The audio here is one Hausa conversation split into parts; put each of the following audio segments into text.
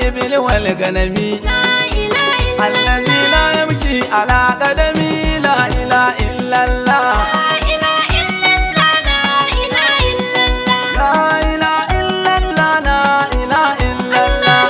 والإبل والغنم الذي لا يمشي على قدمي لا إله إلا الله لا إله إلا الله لا إله إلا الله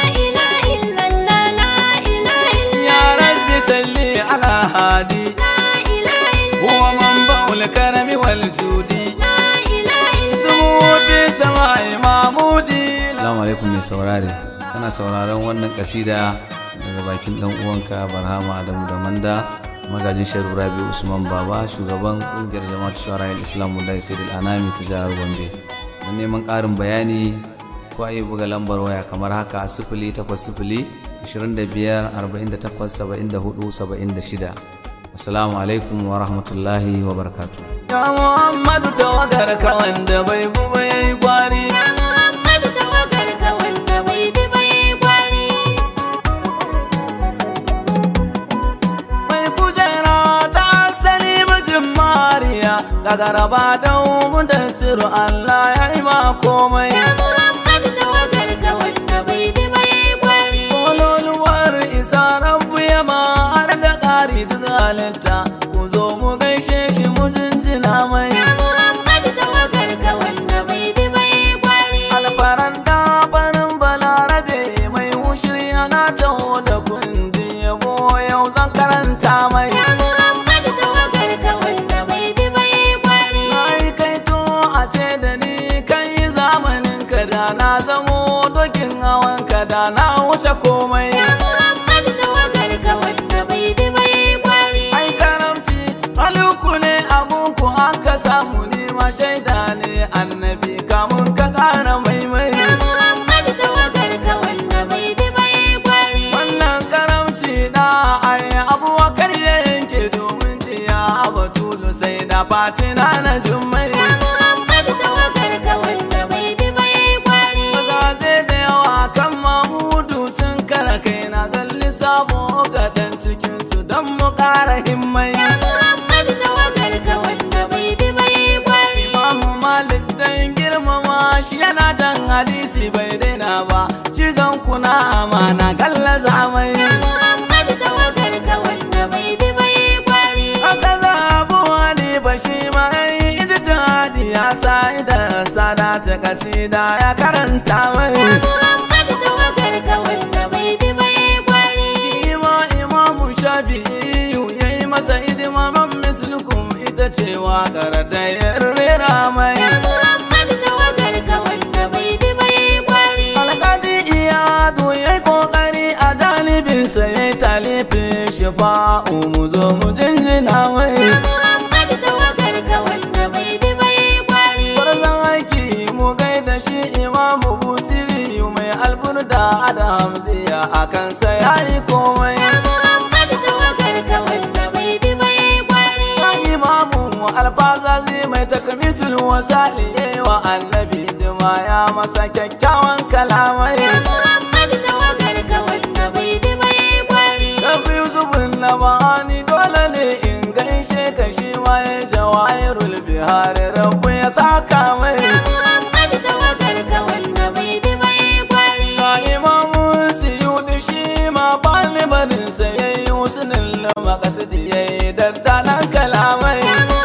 يا رب صل على هادي هو منبع الكرم والجود سمو بسماء محمودي Assalamu alaikum mai saurare kana sauraron wannan kasida daga bakin dan uwanka Barhama Adamu da Manda magajin Sharu Rabi Usman Baba shugaban kungiyar Jama'at Shuara Islam da Siril Anami ta jihar Gombe don neman ƙarin bayani ko a yi buga lambar waya kamar haka sifili takwas sifili ashirin da biyar arba'in da takwas saba'in da hudu saba'in da shida assalamu alaikum wa rahmatullahi wa barakatuh Ya Muhammadu tawagar ka wanda bai bu bai gwari mai kujera ta asali mijin mariya daga raba da da siru Allah ya yi ma komai kololuwar isa rabu ya ma har da ƙari duk halitta ku zo mu gaishe shi mu jinjina mai alfaran da farin balarabe mai wushir yana taho da kundi yabo yau zan karanta mai na yi kaito a ce da ni kan yi zamanin ka da na zamo dokin hawan ka da na wuce komai ai karamci haluku ne abunku an ka samu ni ma shaida ne annabi kamun ka ƙara maimai wannan karamci da ai abubakar ya yanke domin jiya abatulu sai da fatina na jummai mazaje da yawa kan mamudu sun kara kai na zalli sabo ga dan cikinsu don mu ƙara himmai imamu malik dan girmama shi yana jan hadisi bai daina ba cizon kuna amana gallaza mai aka zabu wani ba shi ma yi ijtihadi ya sa idan sada ta kasida ya karanta mai shi ma imamu shafi'i ya yi masa idimaman mislukum ita ce waƙar da ya rera mai alƙadi iyadu ya yi ƙoƙari a janibinsa ya yi talifin shifa'u mu zo mu jinjina mai Gwarzon aiki mu gaida shi imamu busiri mai alburda da hamziya a kansa ya yi komai Kan imamu alfazazi mai takamisul wasali ya yi wa annabi dima ya masa kyakkyawan kalamai Shafi Yusufun na ma'ani dole ne in gaishe ka shi ma ya jawahirul bihari rabu ya saka mai Ga imamu siyudi shi ma bani barinsa ya yi husnin makasidi ya yi daddalan kalamai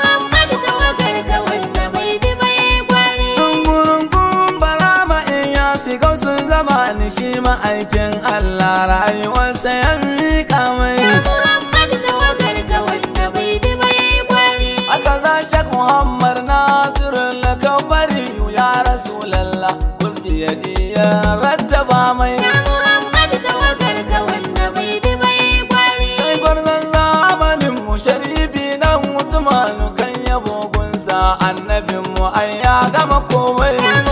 Dungurungun balama in ya shiga sun zama ni shi ma'aikin Allah rayuwarsa ya miƙa mai Aka za shak Muhammad Nasiru lakabari ya Rasulallah Kulbi ya ya rattaba mai Sai gwarzon zamanin mu sharifi dan Usmanu kan yabo gunsa annabin mu ai ya gama komai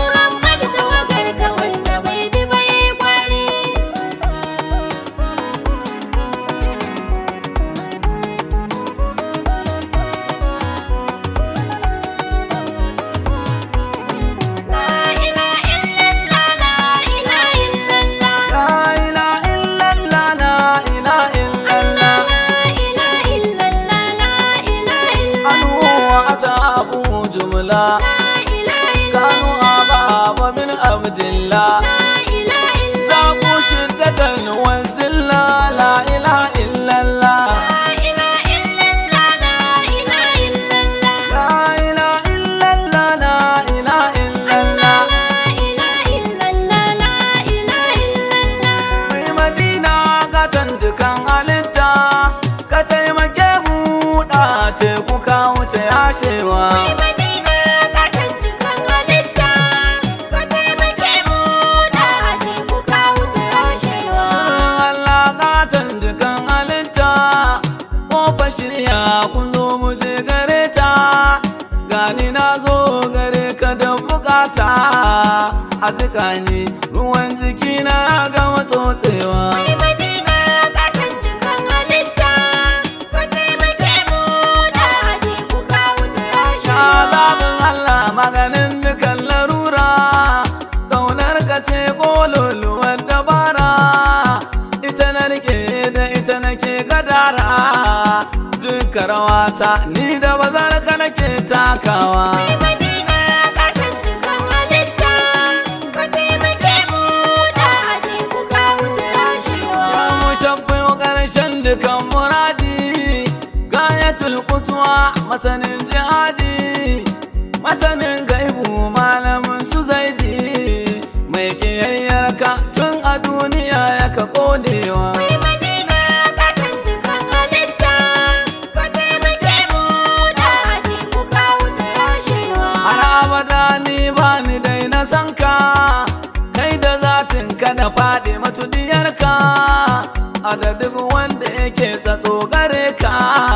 La ilaha illallah la ilaha illallah Anu wa ashabu jumla kanu ababa min abdillah za ku shi ce kuka wuce yashewa Madina ka tantukan halitta, ka taimake mu da ashe kuka wuce rashewa. Allah gatan dukan halitta Kofa shirya ku zo mu je gare ta Gani na zo gare ka da bukata A jika ni ruwan jiki na gama tsotsewa Madina ka tantukan halitta, ka taimake mu da ashe kuka wuce rashewa. Azabin Allah maganin dukan larura Kaunar ka ce kololuwar dabara Ita na rike da ita nake gadara Duka rawata ni da bazar ka nake takawa Madina ka tantukan halitta, ka taimake mu da ashe kuka wuce rashewa. Ya mu shabbayo ƙarshen dukan muradi Gayatul kuswa masanin jihadi Masanin gaibu malamin su zaidi Mai ƙiyayyar ka tun a duniya ya ka kodewa Madina ka tantukan halitta, ka taimake mu da ashe kuka wuce rashewa. Har abada ni ba ni dai na san ka Kai da zatin ka na faɗi matudiyarka A da duk wanda yake tsatso gare ka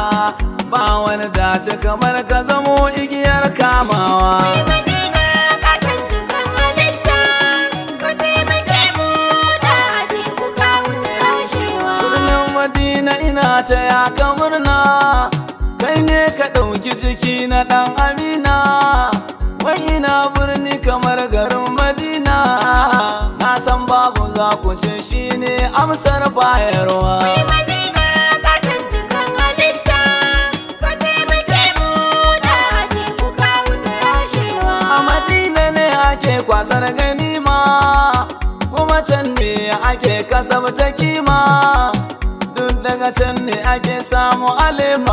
Ba wani dace kamar ka zamo igiyar kamawa Madina ka tantukan halitta, ka taimake mu da ashe kuka wuce rashewa. Birnin Madina ina ta yaka murna Kai ne ka ɗauki jiki na ɗan Amina Wai ina birni kamar garin Madina Na san babu za ku ce shi ne amsar bayarwa Madina ka tantukan halitta, ka taimake mu da ashe kuka wuce rashewa. A Madina ne ake kwasar ganima Kuma can ne ake kasabta kima Duk daga can ne ake samu alima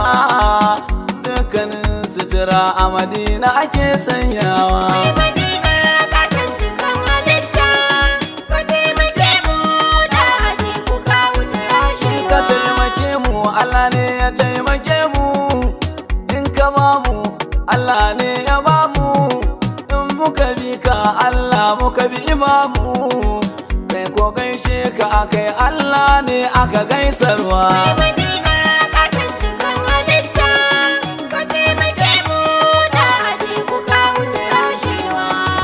Dukkanin sutura a Madina ake sanyawa Madina ka tantukan halitta, ka taimake mu da ashe kuka wuce rashewa. ka taimake mu Allah ne ya taimake mu in ka ba mu Allah ne ya ba mu in muka bi ka Allah muka bi imamu kai ko gaishe ka akai Allah ne aka gaisarwa Madina ka tantukan halitta, ka taimake mu da ashe kuka wuce rashewa.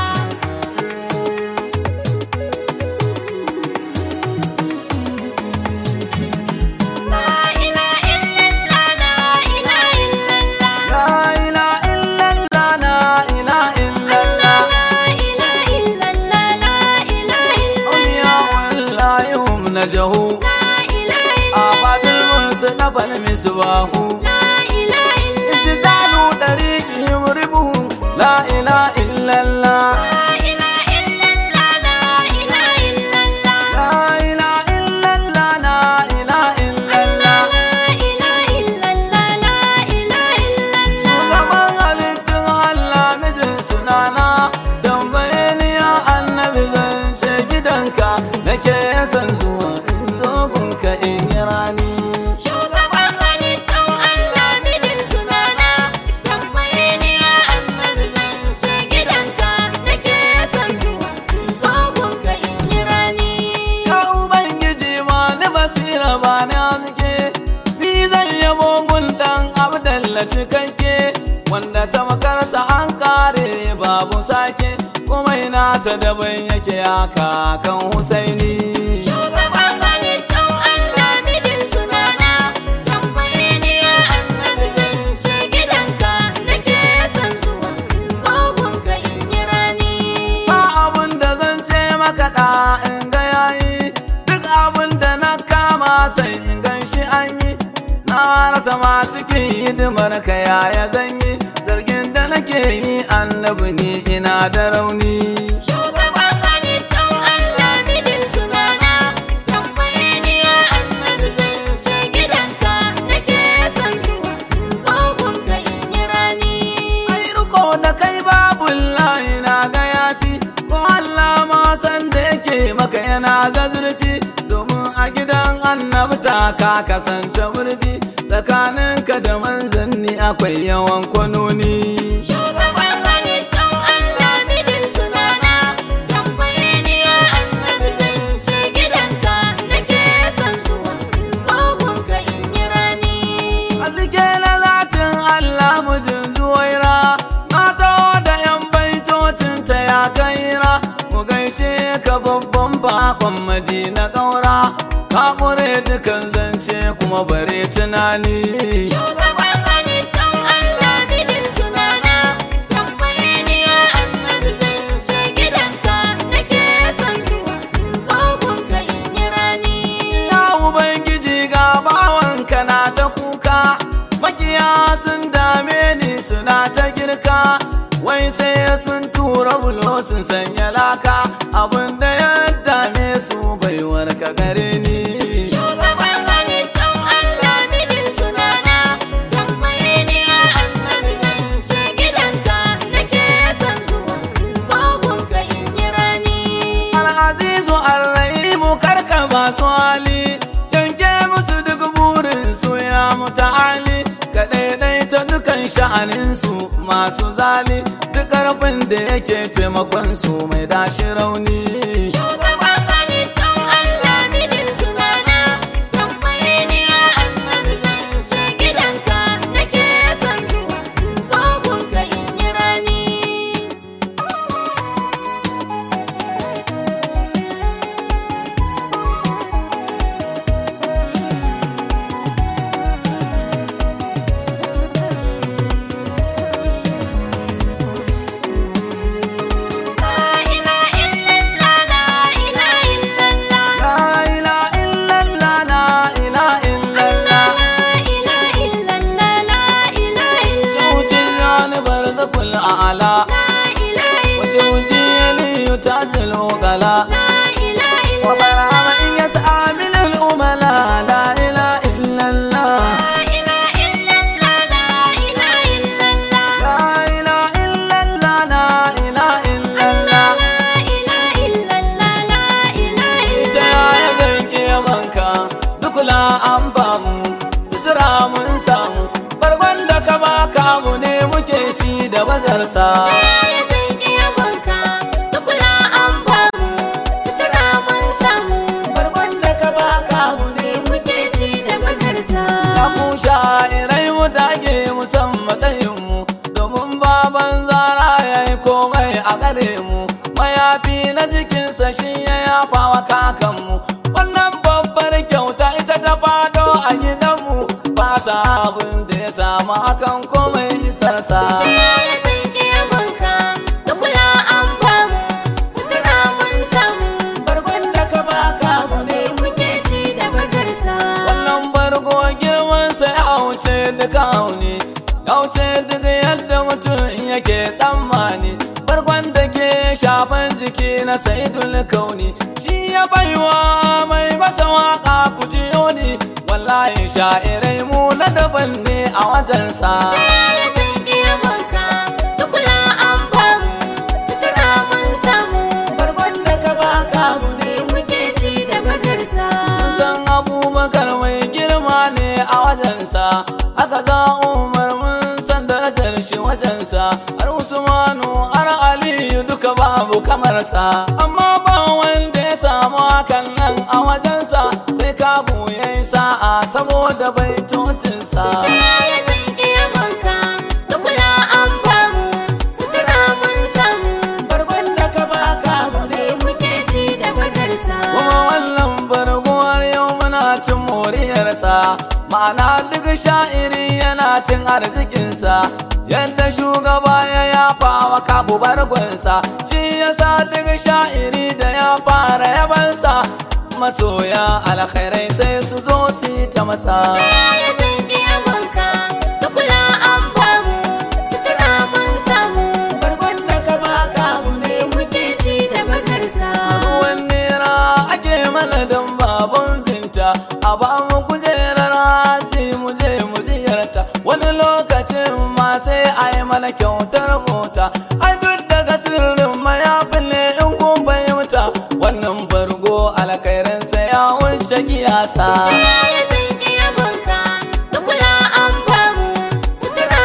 La ilaha illallah, la ilaha illallah. la ilaha illallah la ilaha illallah awliya wallahi hum najahu abadul musnafal misbahu انتزال طريقهم ربه لا إله إلا الله لا إله إلا الله لا إله إلا الله shugaban halittun Allah mijin sunana tambaye ni ya annabi zance gidanka nake son zuwa in dogonka in yi rani ya ubangiji ma ni basira ba ni haske ni zan yabo gun dan abdalla cikakke wanda ta makarsa an kare babu sake kuma nasa daban yake haka kan husaini ba abun da zan ce maka da in ga yayi duk abun da na kama sai in gan shi an yi na rasa ma cikin hidimar ka yaya zan yi zargin da nake yi annabi ni ina da rauni Shugaban halittar Allah mijin sunana tambaye ni ya annabi zance gidanka nake son zuwa tsohon ka in yi rani. ai riko da kai babu layi na ga yafi ko Allah ma san da yake maka yana zazurfi domin a gidan annabta ka kasance murfi tsakaninka da manzanni akwai yawan kwanoni Shugaban halittar Allah mijin sunana tambaye ni ya annabi zan ce gidanka nake son zuwa tsohonka in yi rani. Haske na zatin Allah mujin zuwaira Mata da yan baitocin ta ya kaira Mu gaishe ka babban bakon madina ƙaura Ka ƙure dukan zance kuma bare tunani Shugaban halittar Allah mijin sunana tambaye ni ya annabi zan ce gidanka nake son zuwa tsohonka in yi rani. Ya Ubangiji ga bawanka na ta kuka Makiya sun dame ni suna ta girka Wai sai sun tura bulo sun sanya laka Abinda ya dame su baiwar ka gare ni Shugaban halittar Allah mijin sunana tambaye ni ya annabi zan ce gidanka nake son zuwa tsohonka in yi rani. Al'azizu Arrahimu karka ba su hali Yanke musu duk burin su ya muta'ali Ka ɗaiɗaita dukan sha'aninsu masu zali Duk ƙarfin da yake taimakon su mai dashi rauni Shugaban halittar Allah mijin sunana tambaye ni ya annabi zan ce gidanka nake son zuwa tsohonka in yi rani. La ilaha illallah la ilaha illallah La ila illallah la ila illallah la ilaha illallah la ilaha illallah Sautin yani barzakul a'ala la ilaha Wajauji yaliyu tajil uqala la ilaha illallah وبرام إن يسعى من الأملاء لا إله إلا الله la ilaha illallah la ilaha illallah لا إله إلا الله لا إله إلا الله la ilaha illallah la ilaha ita ya zanke yabanka duk la an bamu sutura mun samu bargon da ka baka mu ne muke ci da bazarsa ya zanki yabonka dukula an bamu sutura mun samu bargon da ka baka mu ne muke ci da bazarsa Ya ku sha'irai mu dage mu san matsayin mu domin baban zara ya yi komai a gare mu mayafi na jikinsa shi ya yafa wa kakanmu wannan babbar kyauta ita ta fado a gidanmu ba sa abin da ya samu akan komai isarsa ya zanki yabonka dukula an bamu sutura mun samu bargon da ka baka mu ne muke ci da bazarsa wannan bargo girmansa ya wuce duka auni ya wuce duk yadda mutum yake tsammani bargon da ke shafan jiki na saidul kauni shi ya baiwa mai masa waka ku ji ni wallahi sha'irai mu na daban ne a wajensa ya zanki yabonka dukula an bamu sutura mun samu bargon da ka baka mu ne muke ci da bazarsa san abubakar mai girma ne a wajensa aka za umar mun san darajar shi wajensa har usmanu har aliyu duka babu kamarsa amma ba wanda ya samu hakan nan a wajensa sai kabu ya yi sa'a saboda baitotinsa ya zanki yabonka dukula an bamu sutura mun samu bargon da ka baka mu ne muke ci da bazarsa kuma wannan barguwar yau muna cin moriyarsa ma'ana duk sha'iri yana cin arzikinsa yadda shugaba ya yafa wa kabu bargonsa shi yasa duk sha'iri da ya fara yabansa masoya alkhairai sai su zo su yi ta masa ya zanki yabonka dukula an bamu sutura mun samu bargon da ka baka mu ne muke ci da bazarsa ruwan nera ake mana don baban binta a ba mu kujerar haji mu je mu ziyarta wani lokacin ma sai a yi mana kyautar mota ai duk daga sirrin mayafin ne in kun fahimta wannan bargo alkhairinsa ya wuce kiyasa ya zanki yabonka dukula an bamu sutura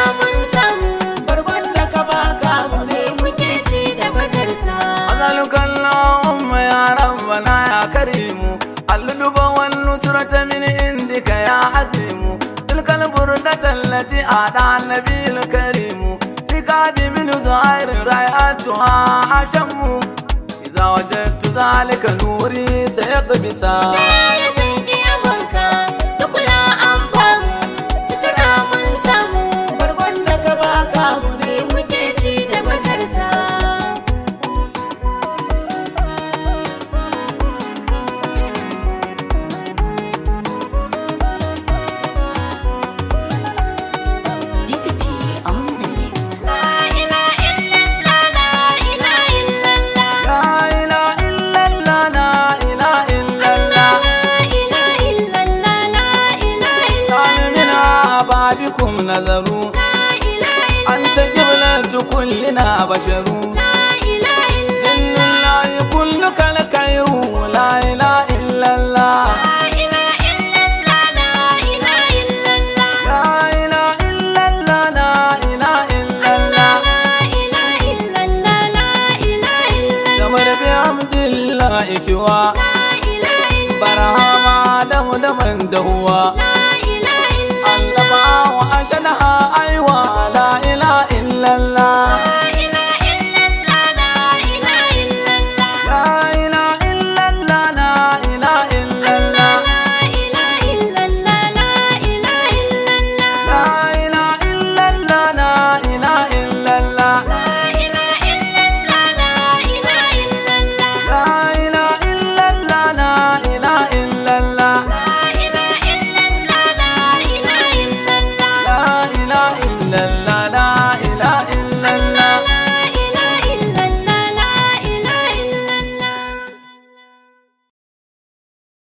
التي أعطى النبي الكريم لقاد من زهير رأيتها أشم إذا وجدت ذلك نوري سيقبسا ya zan iya wanka da kula an bamu sutura mun samu bargon da ka baka mu ne muke ci da bazarsa DPT on the mix. la ila illallah la ila illallah لا إله إلا الله لا إله إلا الله la ila illallah la ila كان illallah من أبابكم نذروا la ila illallah أنت قبلة كلنا بشر la ila illallah ذل الله كلك الخير لا إله إلا الله la ila illallah la ila illallah لا إله إلا الله لا إله إلا الله la ila illallah la ila illallah kamar bi hamdillahi kiwa la ila illallah barhama da mu da man da huwa la